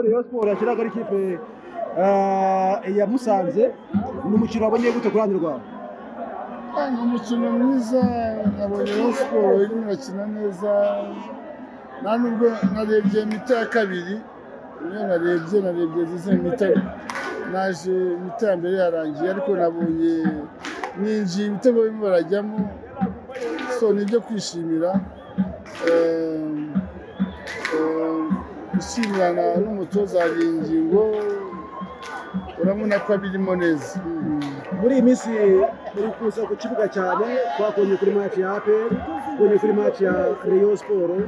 Rayon siporo yashyiraga ari ikipe ya Musanze ni umukino wabonye gute ku ruhande rwawe ni umukino mwiza nabonye Rayon siporo irimo irakina neza nta nubwo narebye imita ya kabiri niyo narebye narebye zize imita naje imita ya mbere yarangiye ariko nabonye ninjiye ibitego barimo barajyamo so ni ibyo kwishimira gushyimirana n'umutoza wa ngingo urabona ko abirimo neza muri iyi minsi uri kuza ku kibuga cyane twakonye kuri maci ya aperi twakonye kuri maci ya Rayon siporo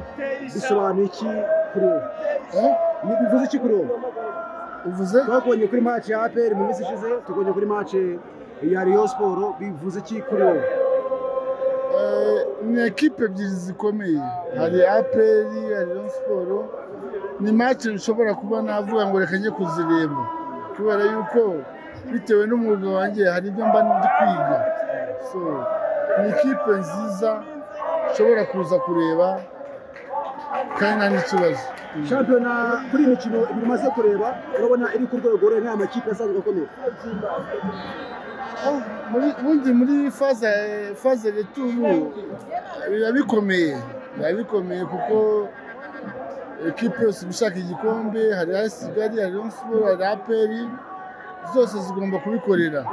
bisobanuye iki kuri wowe Ni- bivuze iki kuri wowe uvuze twakonye kuri maci ya aperi mu minsi ishize tukonye kuri maci ya Rayon siporo bivuze iki kuri wowe Eh, ni ekipe ebyiri zikomeye hari aperi hari Rayon siporo ni mace nshobora kuba navuga ngo reka njye kuzireba kubera yuko bitewe n'umwuga wanjye hari ibyo mba ndi kwiga so ni ikipe nziza nshobora kuza kureba kandi nta n'ikibazo shampiyona kuri iyi mikino ibiri umaze kureba urabona iri ku rwego rure nta makipe asanzwe akomeye Oh, muri- ubundi muri faze faze returu biba bikomeye biba bikomeye kuko ekipe yose iba ishaka igikombe hari AS Kigali hari Rayon Sports hari APR zose zigomba kubikorera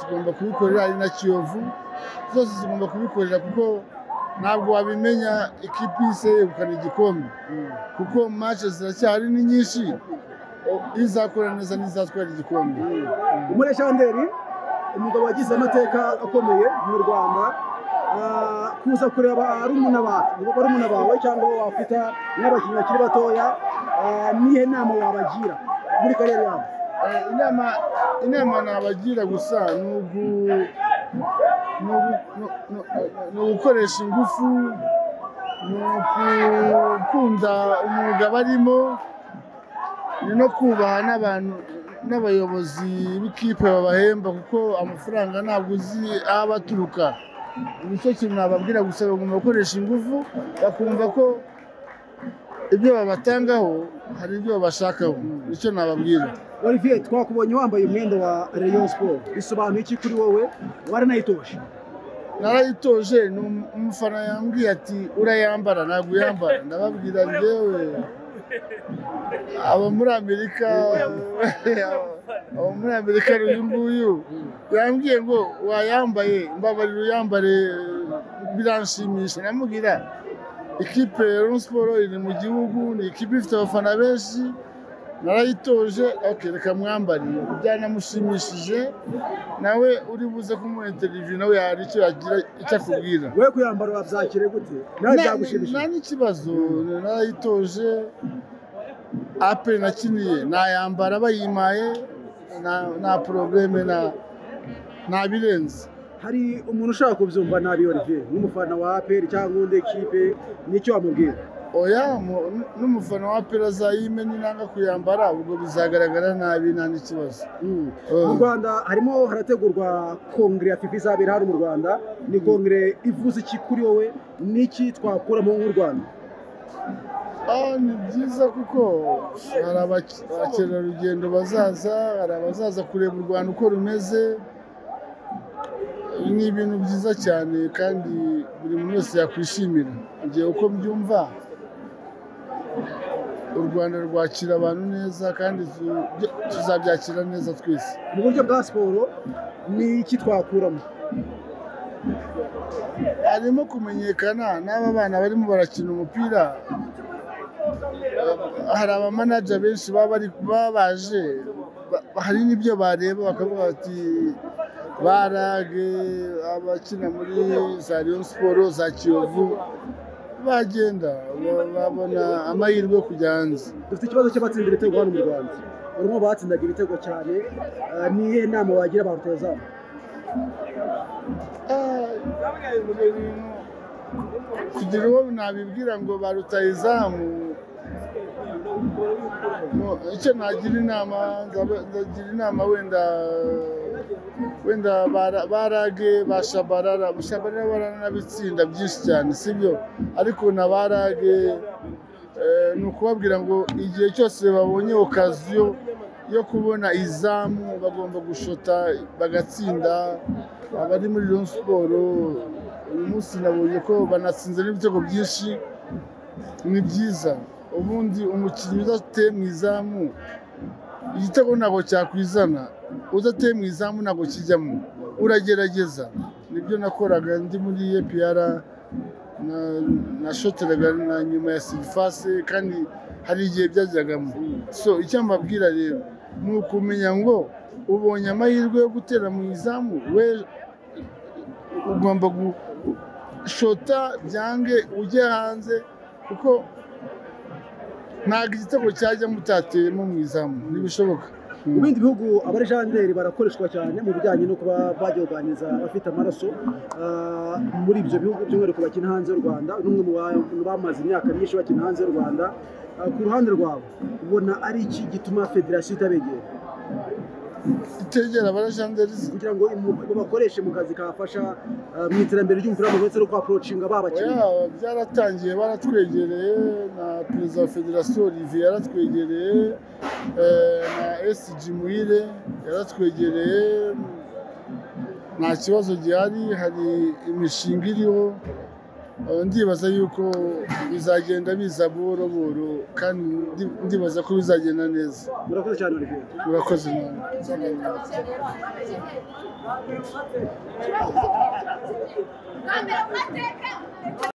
zigomba kubikorera hari na Kiyovu zose zigomba kubikorera kuko ntabwo wabimenya ekipe ise yegukana igikombe kuko match ziracyari ni nyinshi o- izakora neza n'izatwara igikombe Umure Shanderi umugabo wagize amateka akomeye mu Rwanda Ah, kuza kureba barumuna bawe barumuna bawe cyangwa abo wakwita n'abakinnyi bakiri batoya ah, nihe nama wabagira muri karere yabo Eh, inama inama nabagira gusa ni ugu- ni ugu- ni- ni- ni ugukoresha ingufu ni ugukunda umwuga barimo ni no kubaha n'abantu n'abayobozi b'ikipe babahemba kuko amafaranga ntabwo uzi aho aba aturuka nicyo kintu nababwira gusa bagomba gukoresha ingufu bakumva ko ibyo babatangaho hari ibyo babashakaho nicyo nababwira Olivier twakubonye wambaye umwenda wa Rayon Sport bisobanuye iki kuri wowe waranayitoje narayitoje ni um- umufana yambwiye ati urayambara ntabwo uyambara ndababwira njyewe abo muri amerika abo muri amerika uyu nguyu yambwiye ngo wayambaye mbabarira uyambare biranshimisha ndamubwira ikipe ya Rayon Sports iri mu gihugu ni ikipe ifite abafana benshi narayitoje okay, reka mwambare byanamushimishije nawe uri buze kumuha interiviyu nawe hari icyo yagira icyo akubwira wowe kuyambara wabyakire gute nawe byagushimishije nta n'ikibazo narayitoje aperi nakiniye nayambara bayimaye nta- nta porobuleme nta- nta birenze hari umuntu ushaka kubyumva nabi Olivier nk'umufana wa APR cyangwa undi ekipe nicyo wamubwira oya mu- n'umufana wa aperi azayime ninanga kuyambara ubwo bizagaragara nabi nta n'ikibazo Mm. Eh. mu rwanda harimo harategurwa kongere ya fifa izabera hano mu rwanda ni kongere ivuze iki kuri wowe n'iki twakuramo nk'u rwanda Ah, ni byiza kuko hari abak- abakerarugendo bazaza hari abazaza kureba u rwanda uko rumeze ni ibintu byiza cyane kandi buri muntu wese yakwishimira igihe uko mbyumva u rwanda rwakira abantu neza kandi tu- byo- tuzabyakira neza twese mu buryo bwa siporo n'iki twakuramo harimo kumenyekana n'aba bana barimo barakina umupira Eh, hari abamanaja benshi baba bari- baba baje ba- hari n'ibyo bareba bakavuga bati barage abakina muri za Rayon siporo za kiyovu bagenda ba- babona amahirwe yo kujya hanze dufite ikibazo cy'abatsinda ibitego hano mu rwanda barimo batsindaga ibitego cyane eh, niye nama wagira abantu rutazamu kugira uwo nabibwira ngo ba rutayizamu no, icyo nagira inama nzaba- ndagira inama wenda wenda bara- barage ba shabarara shabarara baranabitsinda byinshi cyane sibyo ariko na barage eh, ni ukubabwira ngo igihe cyose babonye okaziyo yo kubona izamu bagomba gushota bagatsinda abari muri Rayon siporo uyu munsi nabonye ko banatsinze n'ibitego byinshi ni byiza ubundi umukinnyi udateye mu izamu igitego ntabwo cyakwizana udateye mu izamu ntabwo kijyamo uragerageza nibyo nakoraga ndi muri epr nashoteraga na nyuma ya sirifase kandi hari igihe byajyagamo so icyo mbabwira rero ni ukumenya ngo ubonye amahirwe yo gutera mu izamu we ugomba gushota byange ujye hanze kuko ntabwo igitego cyajyamo utateyemo mu izamu ntibishoboka mu bindi bihugu abarejanderi barakoreshwa cyane mu bijyanye no kuba bagihuganiza abafite amaraso ah, muri ibyo bihugu by'umwihariko bakina hanze y'u rwanda n'umwe mu bantu bamaze imyaka myinshi bakina hanze y'u rwanda Ah, ku ruhande rwawe ubona ari iki gituma federasiyo itabegera itegera abarajanderi kugira ngo imu- bakoreshe mu kazi kabafasha ah, mu iterambere ry'umupira w'amaguru ndetse no kuhaporocinga babakinnyi oya byaratangiye baratwegereye na perezida wa federasiyo olivier yaratwegereye eh, na sg muhire yaratwegereye nta kibazo gihari hari imishinga iriho Eh, ndibaza yuko bizagenda biza buhoro buhoro kandi ndi- ndibaza ko bizagenda neza murakoze cyane olivier murakoze nawe Câmera, uma teca!